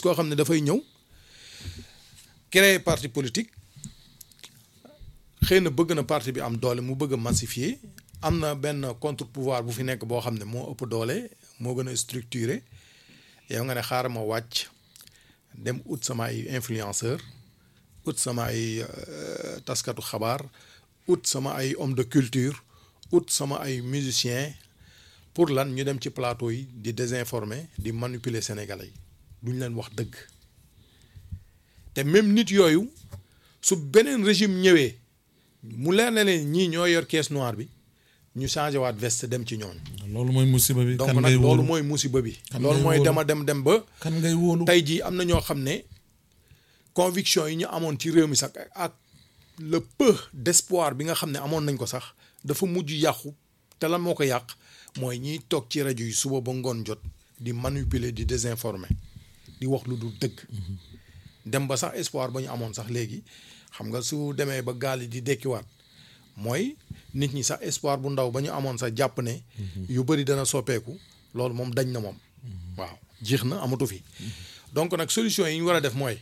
koo xam ne dafay ñëw créer parti politique xëy na bëgg na parti bi am doole mu bëgg a massifier am na benn contre pouvoir bu fi nekk boo xam ne moo ëpp doole moo gën a structuré yow nga ne xaaral ma wàcc dem ut sama ay influenceur ut sama ay euh, taskatu xabaar ut sama ay homme de culture ut sama ay musicien pour lan ñu dem ci plateau yi di désinformer di manipuler sénégalais yi duñ leen wax dëgg te même nit yooyu su beneen régime ñëwee mu leer na leen ñii ñoo yor caisse noire bi ñu changé waat veste dem ci ñooñ loolu mooy musiba bi. donc kan nag ngay loolu wóolu mooy musiba bi Kan loolu ngay mooy wóolu? dema dem dem ba kan ngay wóolu. tey jii am na ñoo xam ne conviction yi ñu amoon ci réew mi sax ak le peu d'espoir bi nga xam ne amoon nañ ko sax dafa mujj yàqu te lan moo ko yàq mooy ñiy toog ci rajo yi suba ba ngoon jot di manipuler di désinformer di wax lu dul dëgg dem ba sax espoir ba ñu amoon sax léegi xam nga su demee ba gaal yi di dekkiwaat mooy nit ñi sax espoir bu ndaw ba ñu amoon sax jàpp ne yu bëri dana soppeeku loolu moom dañ na moom waaw jeex na amatu fi donc nag solution yi ñu war a def mooy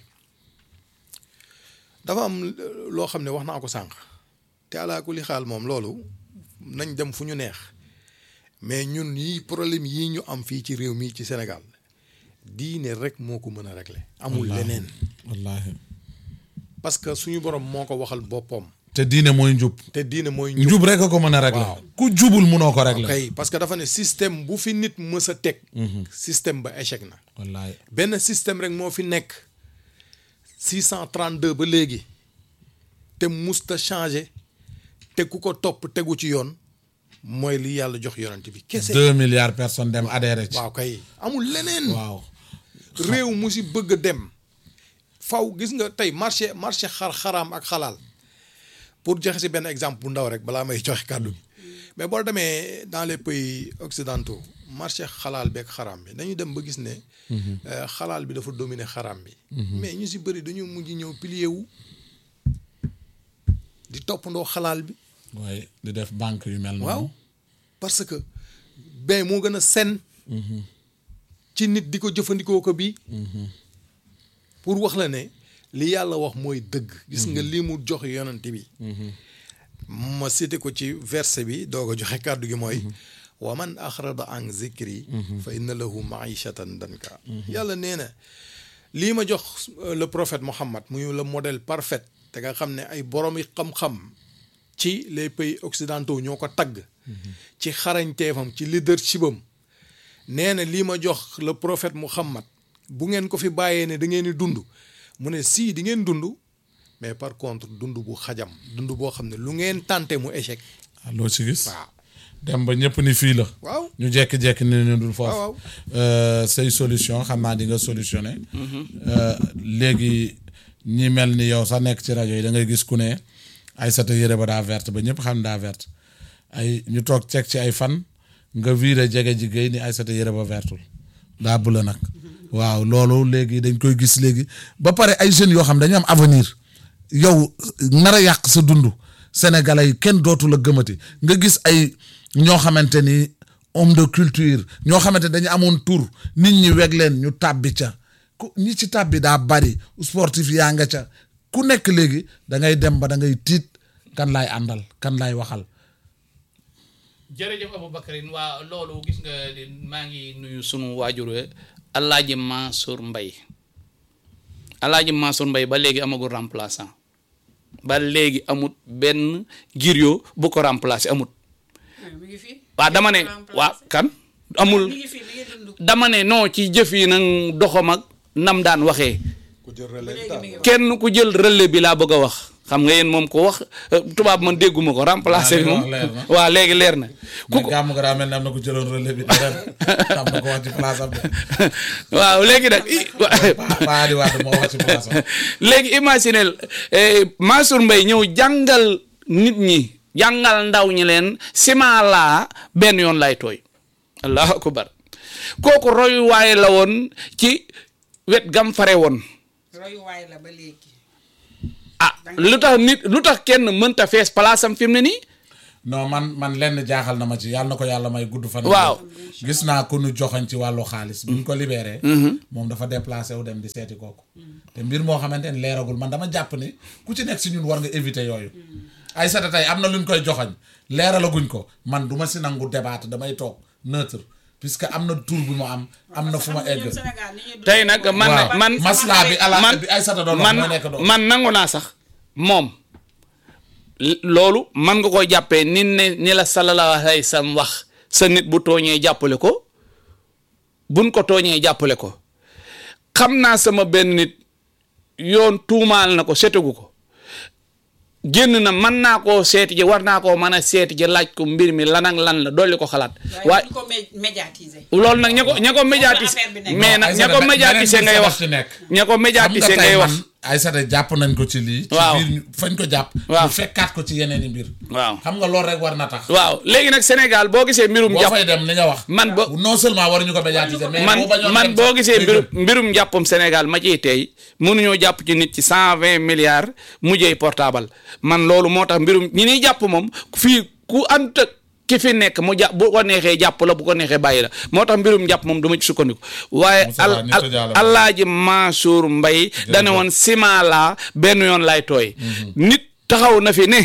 dafa am euh, loo xam ne wax naa ko sànq te alaakulli xaal moom loolu nañ dem fu ñu neex mais ñun yi problème yii ñu am fii ci réew mii ci Sénégal diine rek moo ko mën a régler amul Wallaahi. leneen wallaahi. parce que suñu borom moo ko waxal boppam te diine mooy njub. te diine mooy njub njub rek a ko mën a régler. Waaw. ku jubul munoo ko régler. kay parce que dafa ne système bu fi nit mës a teg système ba échec na wallaahi. benn système rek moo fi nekk 632 ba léegi te musta changé te ku ko topp tegu ci yoon mooy li yàlla jox yonent bi kese deux milliards personnes dem adhéré ci. waaw kay amul leneen waaw. réew mu si bëgg a dem faw gis nga tey marché marché xar xaraam ak xalaal pour joxe si benn exemple bu ndaw rek balaa may joxe kàddu gi mais boo demee dans les pays occidentaux marché xalaal beeg xaraam bi dañu dem ba gis ne euh, xalaal bi dafa dominer xaraam bi mais ñu si bëri dañu mujj ñëw pilier wu di toppandoo xalaal bi waaye di def banque yu mel noonu. waaw parce que ben moo gën a sen ci nit di ko jëfandikoo ko bii pour wax la ne li yàlla wax mooy dëgg gis nga li mu jox yonent bi ma cité ko ci verset bi doog a joxe kàddu gi mooy wa man axrada an zikri fa inna lahu maishatan danka yàlla nee na lii ma jox euh, le prophète Mohammed muy le modèle parfait te nga xam ne ay borom yi xam-xam ci les pays occidentaux ñoo ko tagg ci xarañteefam ci leadership am nee na lii ma jox le prophète Muhammad bu ngeen ko fi bàyyee ne da ngeen di dund mu ne sii di ngeen dund mais par contre dund bu xajam dund boo xam ne lu ngeen tànte mu échec ah loo ci gis. waaw dem ba ñëpp ni fii la. waaw ñu jekki-jekki ne ñu dul foofu. waaw. Euh, say solution xam naa di nga solutionné. Euh, léegi ñi mel ni yow sax nekk ci rajo yi da ngay gis ku ne Aïssata yére ba daa verte ba ñëpp xam daa verte ay ñu toog ceeg ci ay fan nga viré jege ji géey ni Aïssata yére ba vertul daa bula nag. waaw loolu léegi dañ koy gis léegi ba pare ay jeunes yoo xam dañu am avenir yow nar a yàq sa dund sénégalais yi kenn dootu la gëmati nga gis ay ñoo xamante ni homme de culture ñoo xamante dañu amoon tur nit ñi weg leen ñu tàbbi ca ku ñi ci tàbbi daa bari sportif yaa nga ca ku nekk léegi da ngay dem ba da ngay tiit kan laay àndal kan laay waxal jërëjëf Aboubacarine waa loolu gis nga maa ngi nuyu sunu waajur we Alaaji Mansour Mbaye Alaaji Mansour Mbaye ba léegi amagul remplaçant ba léegi amut benn griot bu ko remplacer amut mi ngi fi. waa dama ne waa kan amul mi ngi fi mi ngi dund. dama ne non ci jëf yi nag doxam ak nam daan waxee ku jël relais léegi mi ngi kenn ku jël relais bi laa bëgg a wax xam nga yéen moom ko wax euh, tubaab man dégguma ko remplacer bi Ah, moom li nga wax leer na. waa léegi leer na ku mais ko gàmm ga daa mel ne am na ko jëloon relais bi te ren am na ko wax ci place am de waaw léegi nag i- Pa- Paa di Wade moo wax ci place am léegi imaginel Mansour Mbaye ñëw jàngal nit ñi jàngal ndaw ñi leen ciment laa benn yoon lay tooy allahu akbar kooku royuwaay la woon ci wet gam fare woon royuwaay la ba léegi. ah lu tax nit lu tax kenn mënta fees place am fi mu ne nii non man man lenn jaaxal na ma ci yàlla na ko yàlla may gudd fan. Waaw. gis naa ku nu joxoñ ci wàllu xaalis. bi ñu ko libéré. moom dafa déplacé wu dem di seeti kooku. te mbir moo xamante ni leeragul man dama jàpp ni ku ci nekk si ñun war nga éviter yooyu. ay sata tey am na lu ñu koy joxoñ leeralaguñ ko man du ma si nangu débat damay toog neutre puisque am na tur bu mu am am na fu ma egg. tey nag man waaw man maslaa bi ala man bi ay sata doon wax man moo nekk doon. man nangu naa sax moom l- loolu man nga koy jàppee ni ne ni la sallallahu alayhi wa sallam wax sa nit bu tooñee jàppale ko buñ ko tooñee jàppale ko xam naa sama benn nit yoon tuumaal na ko setegu ko génn na mën naa koo seeti ji war naa koo mën a seeti ji laaj ko mbir mi lan ak lan la dolli ko xalaat waaye waaye duñ ko mé- médiatiser. loolu nag ña ko ña ko médiatiser affaire bi nekk. mais nag ña ko Aïssata, médiatiser beneen ngay bi wax ci nekk. ña ko xam nga médiatiser tey ngay wax man Aïssata jàpp nañ ko ci lii. Waaw. ci biir ñu- fañ ko jàpp. Waaw. ñu fekkaat ko ci yeneen i mbir. waaw xam nga loolu rek war na tax. waaw léegi nag Sénégal boo gisee mbirum boo jàpp fay dem ni nga wax. man bo non seulement waruñu ko médiatiser mais man boo bañoon man dem boo sax, gisee day mbirum gën. mbirum njàppam Sénégal ma ciy tey mënuñoo jàpp ci nit ci cent vingt milliards mujjee portable man loolu moo tax mbirum ñi ñuy jàpp moom fii ku ant ki fi nekk mu jàpp bu ko neexee jàpp la bu ko neexee bàyyi la moo tax mbirum njàpp moom du ma ci sukkandiku waaye Moussa al Ba, nit a jàll al alaaji Mansour Mbaye dane woon ciment laa benn yoon lay tooy nit taxaw na fi ne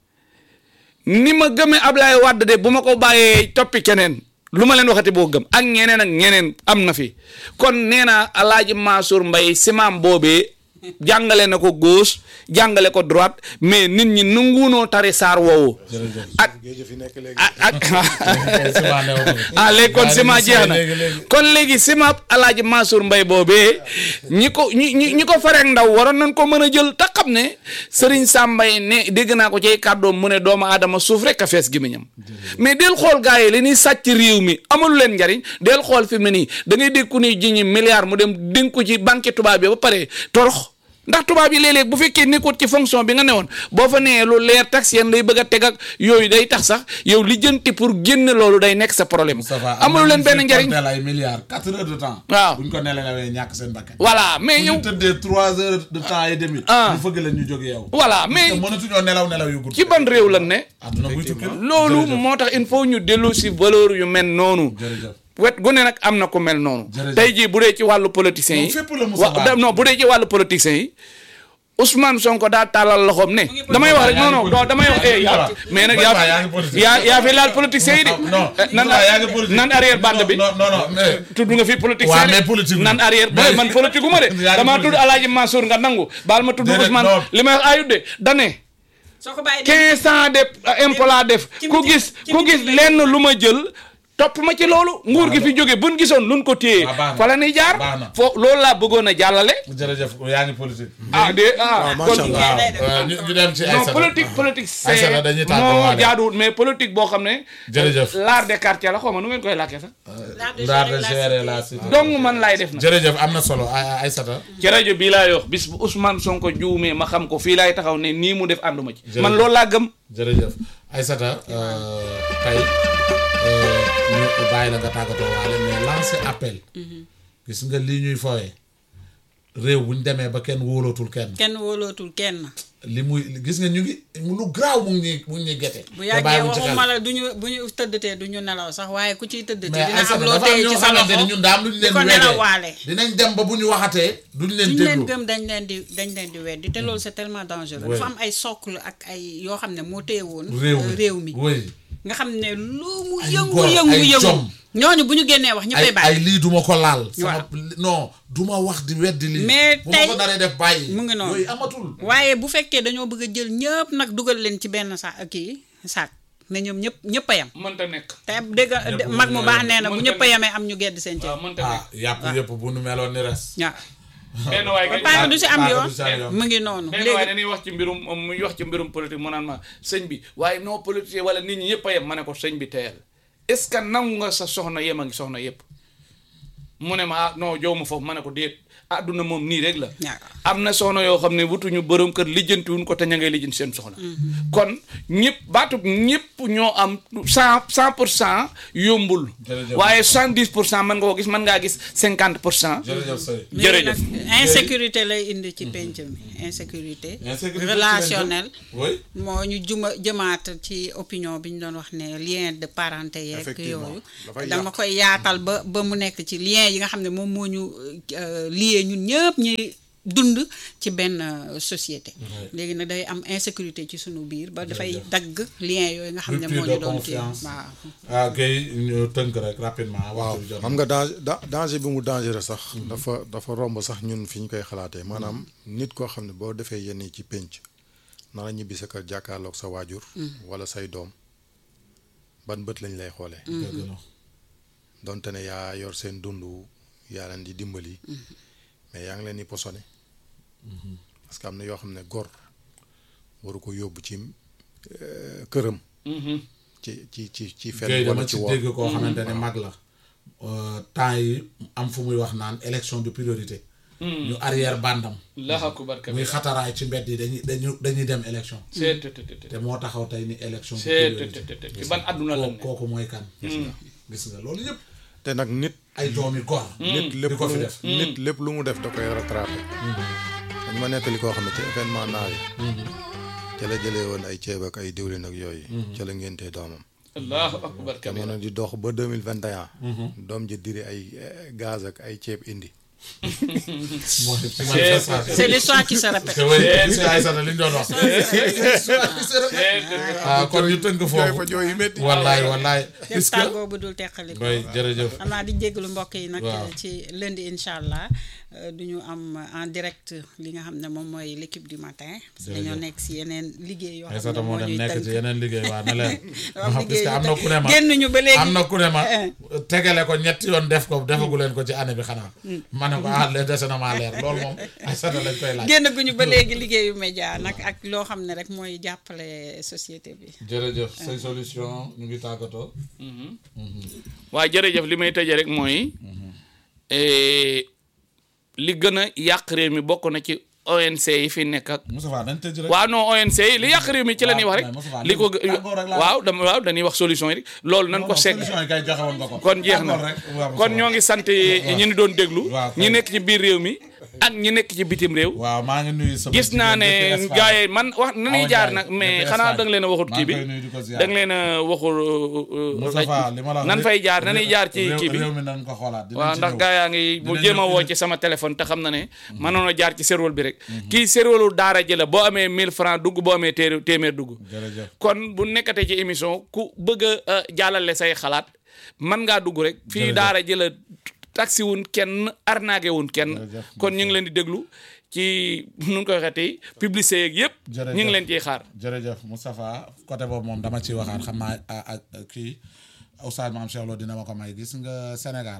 ni ma gëmee Ablaye Wade de bu ma ko bàyyee toppi keneen lu ma leen waxati boo gëm ak ñeneen ak ñeneen am na fi kon nee naa alaaji Mansour Mbaye simaam boobee jàngale na ko gauche jàngale ko droite mais nit ñi nanguunoo tari saar woowu ak géej fi nekk léegi. ak ak Ciment neew na. ah léegi kon Waaye ciment léegi jeex na léegi, léegi. kon léegi ciment alaaji Mansour Mbaye boobee ñi ko ñi ñi ñi ko farek ndaw waroon nañ ko mën a jël te xam ne Serigne Sam Mbaye ne dégg naa ko ci kàddoom mu ne doomu aadama suuf rek a fees gémmiñam mais del xool gars yi li ñuy sàcc réew mi amalu leen njariñ del xool fi mu ne nii da ngay dégg ku ni ji ñi milliard mu dem dénk ko ci banque tubaab bi ba pare torox ndax tubaab yi léeg-léeg bu fekkee nekkut ci fonction bi nga newoon boo fa nee lu leer tax yéen lay bëgg a teg ak yooyu day tax sax yow lijjanti pour génne loolu day nekk sa problème Moustapha amalu leen benn njariñ am ay milliards quatre heures de temps. Waaw. buñ ko nelawee ñàkk seen bakkan. voilà mais bu yow ñu tëddee trois heures de temps et demi. Ah. ñu fëgg leen ñu jóge yow. voilà te mais mënatuñoo nelaw nelaw yu gudd. ci ban réew lan ne àdduna buy tukki la. loolu Jërëjëf. moo tax il faut ñu dellu si valeur yu mel noonu jërëjëf. wet gu ne nag am na ku mel noonu Jërëjëf. tey jii bu dee ci wàllu politiciens yi Non, fépp la Moussa wa- Ba. da- non bu dee ci wàllu politiciens yi Ousmane Sonko daa tàllal loxoom ne ngi damay wax rek yaa non ngi non non damay wax eh yaa politique. mais nag Moussa Ba, yaa yaa ngi politique. yaa yaa fi laal politiciens yi de non Eh, nan Moussa yaa ngi politique. nan arrière bande bi non non non mais. tudd nga fi politique Waaw, saa de. mais politique nan wu. arrière Mais- man politique gu ma de Yaa ngi damaa tudd politique. Alaaji Mansour nga nangu baal ma tudd Déedéet, Ousmane non. li may wax ayut de dane soo ko bàyyi quinze ans de impôt laa def ci ku biti- gis ci ku biti gis lay lenn lu ma jël topp ma ci loolu nguur gi fi jóge buñ gisoon luñ ko téye waaw, baax na. fa la ñuy jaar Baax na. foo loolu laa bëggoon a jàllale jërëjëf yaa ngi politique. ah de ah macha kon Allah. waaw euh, ñu ñu dem ci non Aïssata. politique politique Aïssata c'est dañuy tàggoo moo waale. jaaduwut mais politique boo xam ne Jërëjëf. l'art des quartiers la xaw ma nu ngeen koy làkkee sax L'art de gérer la cité. donc man laay def na jërëjëf am na solo Ay- Aïssata. ci rajo bii laay wax bis bu Ousmane Sonko juumee ma xam ko fii laay taxaw ne nii mu def ànduma ci Jërëjëf. man loolu laa gëm jërëjëf Aïssata euh, tey euh, ñu bàyyi la nga tàggatoo waale mais lancer appel gis nga lii ñuy fooye réew bu ñu demee ba kenn wóolootul kenn kenn wóolootul kenn li muy gis nga ñu ngi lu graaw mu ngi ñuy mu ngi ñuy gete bu te yàggee bàyyiwuñ ci xel. waxuma la du ñu bu ñu tëddatee du ñu nelaw sax waaye ku ciy tëddatee mais dina am Aïssata loo dafa am téye ñoo ci sa xamante ni loxo ñun daam lu ñu di leen ko di nelawaale weddee dinañ dem ba bu ñu waxatee duñ leen duñ leen déglu gëm dañ leen di dañ leen di weddi te loolu c'est tellement dangereux Oui. dafa am ay socle ak ay yoo xam ne moo téye woon réew euh, mi réew mi oui nga xam ne lu mu Ay yëngu gor, yëngu ay yëngu jom. ñooñu bu ñu génnee wax ay ñëppay ay bàyyi lii duma ko laal sama Waaw. non duma wax di weddi lii Mais bu ma tey- ko naree def bàyyi mu ngi noonu. yooyu amatul waaye bu fekkee dañoo bëgg a jël ñëpp nag dugal leen ci benn sa kii saak ne ñoom ñëpp ñëpp a yem mënta nekk te dégg Ñëpp mag mu mënuñoo baax yem. nee na bu Mënta ñëpp a nekk. yemee am ñu gedd seen waaw ceeb mënta ah nekk yàpp yëpp bu nu meloon ni res waaw benn waay kay paaka du si am paaka yoon du si am yoon. mu ngi noonu benn waaye léegi dañuy wax ci mbirum muy wax ci mbirum politique mu naan ma sëñ bi waaye non politique wala nit ñi ñëpp a yem ma ne ko sëñ bi teyal est ce que nangu nga sa soxna yem ak soxna yëpp mu ne ma ah non jow ma foofu ma ne ko déet àdduna moom nii rek la waaw. am na soxna yoo xam ne wutuñu borom kër lijjantiwuñ ko te ña ngay lijjanti seen soxna kon ñëpp baatub ñëpp ñoo am cent cent pour cent yombul Jërëjëf. waaye soixante dix pour cent mën nga ko gis mën ngaa gis cinquante pour cent jërëjëf sëy jërëjëf léegi nag insécurité lay indi ci penc mi insécurité Insécurité relationnelle oui moo ñu juma jëmaat ci opinion bi ñu doon wax ne lien de parenté yeeg Effectivement. yooyu Dafay dama yàq. koy yaatal ba ba mu nekk ci lien yi nga xam ne moom moo ñu euh, lié ñun ñëpp ñi dund ci benn euh, société léegi nag day am insécurité ci sunu biir ba dafay dagg lien yooyu nga xam ne Rupture moo de ñu doon kii confiance. waaw ah kay ñu tënk rek rapidement waaw waxtu bi jot na. xam nga danger da- danger bi mu dangereux sax dafa dafa romb sax ñun fi ñu koy xalaatee maanaam nit koo xam ne boo defee yenn yi ci pénc nara ñibbi sa kër jàkkaarloog sa waajur wala say doom ban bët lañ lay xoolee dëgg la donte ne yaa yor seen dund yaa leen di dimbali mais yaa ngi leen di posone parce que am na yoo xam ne gor waru ko yóbbu ci euh, këram ci ci ci ci Guèye fenn dama wala ci ci dégg woor koo xamante ne mag la euh, temps yi am fu muy wax naan élection de priorité ñu arrière bandam Allahu akbar muy xataraay ci mbedd yi dañuy dañu dañuy dem élection c'est te te te te moo taxaw tey ni élection de c'est te priorité te te ci ban àdduna la kooku kooku mooy kan gis nga gis nga loolu yëpp te nag nit ay doomi gor nit lépp di ko lu fi mu def nit lépp lu mu def da koy rattrapé dañ ma nettali koo xam ne ci événement naar yi ca la jëlee woon ay ceeb ak ay diwlin ak yooyu ca la ngéntee doomam Allahu akbar kabira jamono di dox ba deux mille vingt et un doom ji diri ay eh, gaz ak ay ceeb indi moo ci manifestation c'est l'histoire qui se répète te way si ay sana li ñu doon wax ah kon ñu tënk jooy fa foofu jooy yu métti wallaay wallaay def est-ce que tàggoo bu dul teqali ko bay jërëjëf xam naa di jégalu mbokk yi nag Waaw. ci lundi incha allah euh, du ñu am en direct li nga xam ne moom mooy l'équipe du matin parce que dañoo Jërëjëf. nekk si yeneen liggéey yoo ay xam sata ne moo moo dem ñuy nekk ci tënk yeneen liggéey waa ne leen Waaw, parce liggéey que am yu na tënk. ku ne ma génnuñu ba léegi am na ku ne ma tegale ko ñetti yoon def ko defagu leen ko ci année bi xanaa ma ne ko ah lee dese na maa leer loolu moom ay sata lañ koy laaj génn guñu ba léegi liggéeyu média nag ak loo xam ne rek mooy jàppale société bi jërëjëf say solution ñu ngi tàggatoo waaye jërëjëf li may tëjee rek mooy eh, li gën a yàq réew mi bokk na ci ONC yi fi nekk ak Moustapha dañ tëj rek waaw non ONC yi li yàq réew mi ci la ñuy wax mais Moustapha, rek li ko tàggoo rek laa- waaw dama waaw dañuy wax solution yi rek loolu nañ Non, ko non, segg solution yi kay joxe woon nga ko kon jeex na Tàggoo rek waaw, kon Moustapha. ñoo ngi sant ñi ni doon déglu waaw, ñi kay. nekk ci biir réew mi ak ñi nekk ci bitim réew waaw maa ngi nuyu sama gis naa ne jigéen depuis gars Espagne. yi man wax nañuy Awa jaar Ndiaye, nag mais depuis xanaa Espagne. da nga leen a waxut maa kii ngi bi koy nuyu di ko ziar. da nga leen a waxul Moustapha li ma la wax nan rek- fay jaar nañuy jaar ci réew- kii bi réew mi nañ ko xoolaat dinañ waaw ci ndax ñëw. gaa yaa ngi mu Dinañ jéem a ñëw- woo ci sama téléphone te xam na ne mënoon a jaar ci serveur bi rek kii serveur daara ji la boo amee 1000 francs dugg boo amee téer téeméer dugg jërëjëf kon bu nekkatee ci émission ku bëgg a jàllale say xalaat mën ngaa dugg rek fii Jërëjëf. daara ji la taxi wun kenn arnaqué wun kenn Jërëjëf. kon ñu ngi leen di déglu ci nu ñu koy waxeeti publicité yeeg yëpp Jërëjëf. ñu ngi leen ciy xaar jërëjëf Moustapha côté boobu moom dama ciy waxaat xam naa ah, ah, kii Oustaz Mame Cheikh Lo dina ma ko may gis nga Sénégal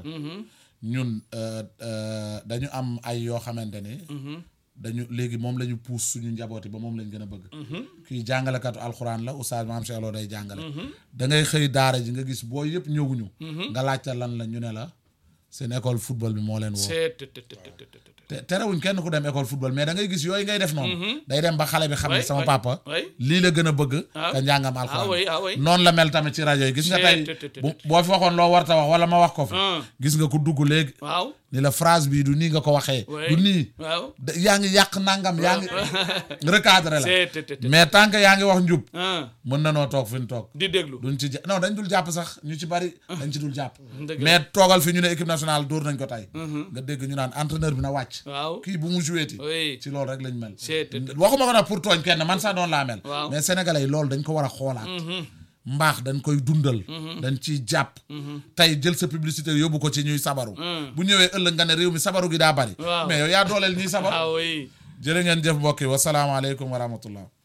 ñun euh, euh, dañu am ay yoo xamante ni dañu léegi moom la ñu puus suñu njabooti ba moom lañ gën a bëgg kii jàngalekatu alxuraan la Oustaz Mame Cheikh Lo day jàngale da ngay xëy daara ji nga gis boo yëpp ñëwuñu nga laajte lan la ñu ne la seen école football bi moo leen woo c'est te- te- te- te- te- te- te terewuñ kenn ku dem école football mais da ngay gis yooyu ngay def noonu day dem ba xale bi xam ne Oui, sama oui, papa oui. lii la gën a bëgg Ah. ka njàngam Ah oui, ah oui. alxuraan noonu la mel tamit ci rajo yi gis nga C'est- tey te- te- te- bu boo fi waxoon loo warta wax wala ma wax ko fi Ah. gis nga ku dugg léegi waaw ni la phrase bii du nii nga ko waxee Oui. du nii waaw da- yaa ngi yàq nangam yaa ngi recadré la c'est te- te- te- mais tant que yaa ngi wax njub ah mën na noo toog fi ñu toog di déglu duñ ci ja- non dañ dul jàpp sax ñu ci bari dañ ci dul jàpp Dëgg la. mais toogal fi ñu ne équipe nationale dóor nañ ko tey nga dégg ñu naan entraîneur bi na wàcc waaw kii bu mu joué ti oui ci loolu rek lañ mel C'est- waxuma ko nag pour tooñ kenn man sax doon laa mel Waaw. mais sénégalais yi loolu dañ ko war a xoolaat mbaax dañ koy dundal dañ ciy jàpp tey jël sa publicité yóbbu ko ci ñuy sabaru bu ñëwee ëllëg nga ne réew mi sabaru gi daa bari Waaw. mais yow yaa dooleel ñuy sabaru ah oui jërë ngeen jëf mbokk yi wasalaamaaleykum wa rahmatullah